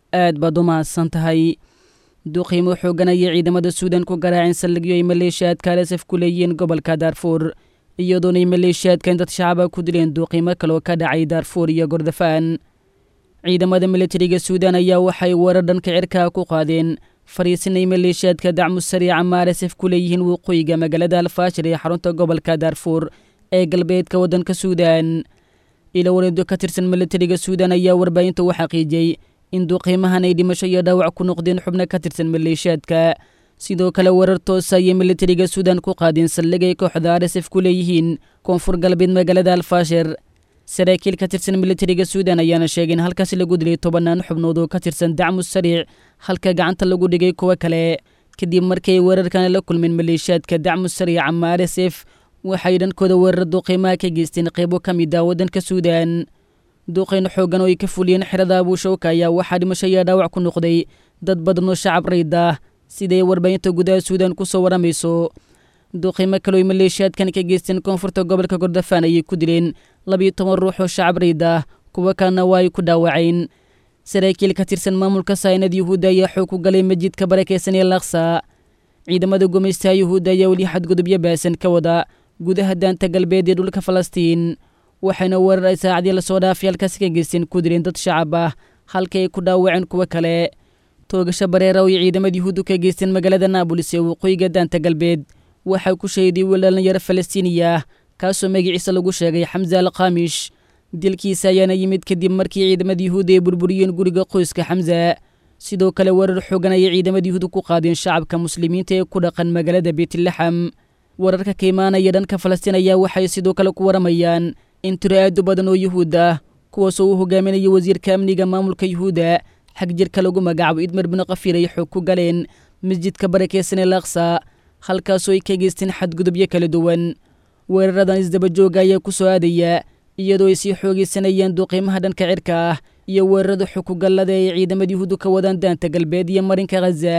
aad baad u mahadsan tahay duqiimo xooganaya ciidamada suudan ku garaaceen saldhigyo ay maleeshiyaadka alasaf ku leeyihiin gobolka daarfuur iyadoonay maleeshiyaadkan dad shacaba ku dileen duuqiimo kaloo ka dhacay daarfuur iyo gordofaan ciidamada militariga suudan ayaa waxay weerar dhanka cirkaa ku qaadeen fariisinay maleeshiyaadka dacmu sariica maalasaf ku leeyihiin waqooyiga magaalada alfaashir ee xarunta gobolka daarfuur ee galbeedka waddanka suudan ilo wareedo ka tirsan militariga suudan ayaa warbaahinta u xaqiijiyey in duuqiimahan ay dhimasho iyo dhaawac ku noqdeen xubno ka tirsan maleeshiyaadka sidoo kale weerar toosa ayay militariga suudan ku qaadeen saldhig ay kooxda arsf ku leeyihiin koonfur galbeed magaalada alfaashir saraakiil ka tirsan militariga suudan ayaana sheegay in halkaasi lagu dilay tobannaan xubnood oo ka tirsan dacmu sariic halka gacanta lagu dhigay kuwo kale kadib markii ay weerarkana la kulmeen maleeshiyaadka dacmu sariic ama arsf waxay dhankooda weerar duuqiimaha ka geysteen qaybo ka mid ah waddanka suudan duuqayn xooggan oo ay ka fuliyeen xerada abuushawka ayaa waxaa dhimasho iyo dhaawac ku noqday dad badan oo shacab rayd ah siday warbaahinta gudaha suudan ku soo warramayso duuqiimo kaloo ay maleeshiyaadkan ka geysteen koonfurta gobolka gordofaan ayay ku dileen labiyo toban ruux oo shacab rayd ah kuwo kalena waa ay ku dhaawaceen saraakiil ka tirsan maamulka saynad yuhuudda ayaa xoog ku galay masjidka barakeysan ee laksa ciidamada gumaystaha yuhuudda ayaa weli xadgudubyo baasan ka wada gudaha daanta galbeed ee dhulka falastiin waxayna weerar ay saacadii lasoo dhaafay halkaasi ka geysteen ku dileen dad shacab ah halkii ay ku dhaawaceen kuwo kale toogasho bareera oo ay ciidamada yuhuuddu ka geysteen magaalada naabulis ee waqooyiga daanta galbeed waxaa ku shahiday wiil dhalinyaro falastiiniya ah kaasoo magaciisa lagu sheegay xamse al khamish dilkiisa ayaana yimid kadib markii ciidamada yuhuudda ay burburiyeen guriga qoyska xamse sidoo kale weerar xoogan ayay ciidamada yuhuudda ku qaadeen shacabka muslimiinta ee ku dhaqan magaalada beytlaxam wararka ka imaanaya dhanka falastiin ayaa waxay sidoo kale ku waramayaan in tiro aadu badan oo yuhuud ah kuwaasoo uu hogaaminaya wasiirka amniga maamulka yuhuudda xag jirka lagu magacaabo idmar bin kafiir ay xoog ku galeen masjidka barakeysan ee laksa halkaasoo ay ka geysteen xadgudubyo kala duwan weeraradan isdabajooga ayaa ku soo aadaya iyadoo ay sii xoogeysanayeen duuqiimaha dhanka cirka ah iyo weerarada xukugallada ay ciidamada yuhuuddu ka wadaan daanta galbeed iyo marinka khaza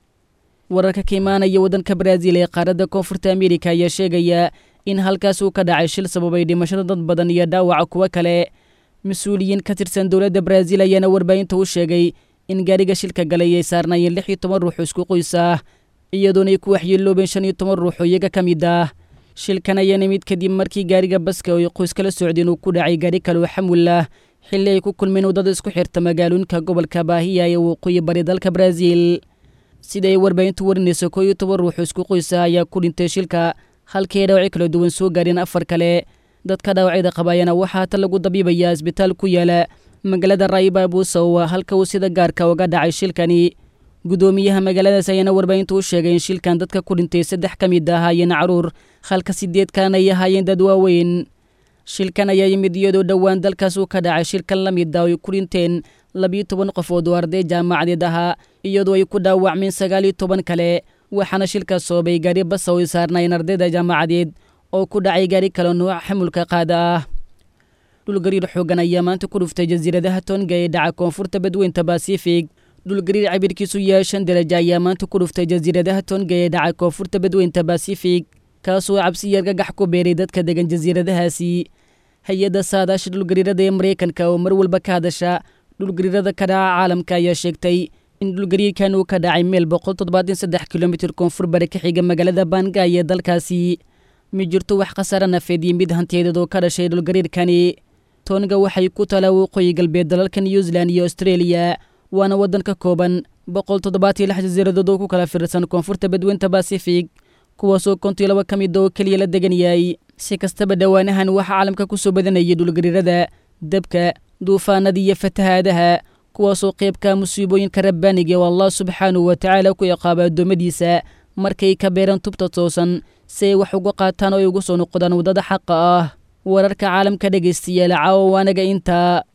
wararka ka imaanaya waddanka baraaziil ee qaaradda koonfurta ameerika ayaa sheegaya in halkaas uu ka dhacay shil sababay dhimashada dad badan iyo dhaawaca kuwo kale mas-uuliyiin ka tirsan dowladda baraaziil ayaana warbaahinta u sheegay in gaariga shilka galay ay saarnaayeen lix iyo toban ruux isku qoys ah iyadoona ay ku waxyeeloobeen shan iyo toban ruux oo iyaga ka mid ah shilkan ayaana mid kadib markii gaariga baska oo ay qoys kala socdeen uu ku dhacay gaari kale oo xamul ah xilli ay ku kulmeen waddada isku xirta magaalooyinka gobolka baahiya ee waqooyi bari dalka baraaziil sida ay warbaahintu warinayso koo iyo toban ruux isku qoysa ayaa ku dhintay shilka halkii ay dhaawacyo kala duwan soo gaareen afar kale dadka dhaawacyada qabaayana waxaa hata lagu dabiibayaa isbitaal ku yaala magaalada raayiba abuusawa halka uu sida gaarka uga dhacay shilkani guddoomiyaha magaaladaas ayaana warbaahintu u sheegay in shilkan dadka ku dhintay saddex ka mid ahaayeen caruur halka sideed kalena ay ahaayeen dad waaweyn shilkan ayaa yimid iyadoo dhowaan dalkaas uu ka dhacay shilkan la mid ah oo ay ku dhinteen labiyo toban qofood oo arday jaamacadeed ahaa iyadoo ay ku dhaawacmeen sagaal iyo toban kale waxaana shilkaas soobay gaari basa oo ay saarnaayeen ardayda jaamacadeed oo ku dhacay gaari kale nooca xamulka qaada ah dhulgariir xoogan ayaa maanta ku dhuftay jasiiradaha tonga ee dhaca koonfurta badweynta basifig dhulgariir cabirkiisu yahay shan daraja ayaa maanta ku dhuftay jasiiradaha tonga ee dhaca koonfurta badweynta basifig kaasoo cabsi argagax ku beeray dadka degan jasiiradahaasi hay-adda saadaasha dhulgariirada ee maraykanka oo mar walba ka hadasha dhulgariirada ka dhaca caalamka ayaa sheegtay in dhulgariirkan uu ka dhacay meel boqol toddobaatan saddex kilomitir koonfur bare ka xiga magaalada bangay ee dalkaasi ma jirto wax khasaare nafeed iyo mid hantiyadeed oo ka dhashay dhulgariirkani tonga waxay ku talaa waqooyi galbeed dalalka new zealand iyo australia waana waddan ka kooban boqol toddobaatan iyo lix jasiiradood oo ku kala fiirsan koonfurta badweynta basifig kuwaasoo kontiyo laba ka mid oo keliya la degan yahay si kastaba dhowaanahan waxaa caalamka ku soo badanayay dhulgariirada dabka duufaanada iyo fatahaadaha kuwaasoo qaybka musiibooyinka rabbaaniga oo allah subxaanahu wa tacaala ku ciqaaba addoommadiisa markay ka beeraan tubta toosan si ay wax uga qaataan oo ay ugu soo noqdaan waddada xaqa ah wararka caalamka dhegaystayaal caawa waanaga intaa